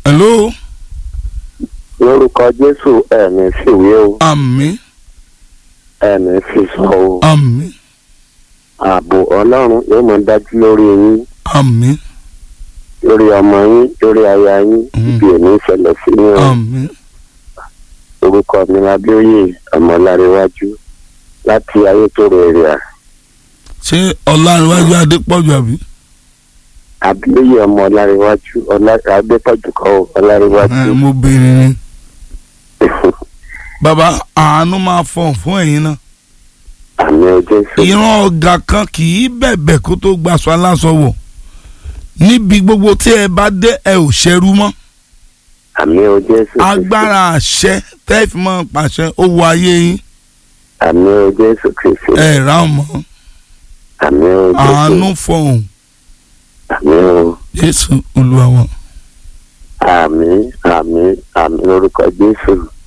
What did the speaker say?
hello lórúkọ jésù ẹ̀mí fìwé o àmín ẹ̀mí fìsọ o àmín ààbò ọlọ́run yóò mọ dájú lórí yín àmín lórí ọmọ yín lórí aya yín Mm. ibi èmi ìṣẹ̀lẹ̀ sí yín o àmín orúkọ mi lábíòye ọmọláréwájú láti ayétòrò èrìà ṣé ọlárẹ̀wájú adépọ̀jù àbí. abíòye ọmọláréwájú adépọ̀jù kọ́ o, ọláréwájú ẹ mo béèrè ni. bàbá àánú máa fọ̀n fún ẹ̀yin náà. àmì o jésù ìran ọ̀gá kan kì í bẹ̀bẹ̀ kó tó gbaṣọ aláṣọ wọ̀ níbi gbogbo tí ẹ bá dé ẹ ò ṣẹrú mọ́ àmì o jésù agbára àṣẹ tẹ́ fi mọ́ pàṣẹ ó wọ ayé yín àmì o jésù kristi ẹ rà ọ́ mọ́ àmì o jésù àánú fọ̀hún àmì o jésù olúwa wa. àmì àmì àmì lórúkọ jésù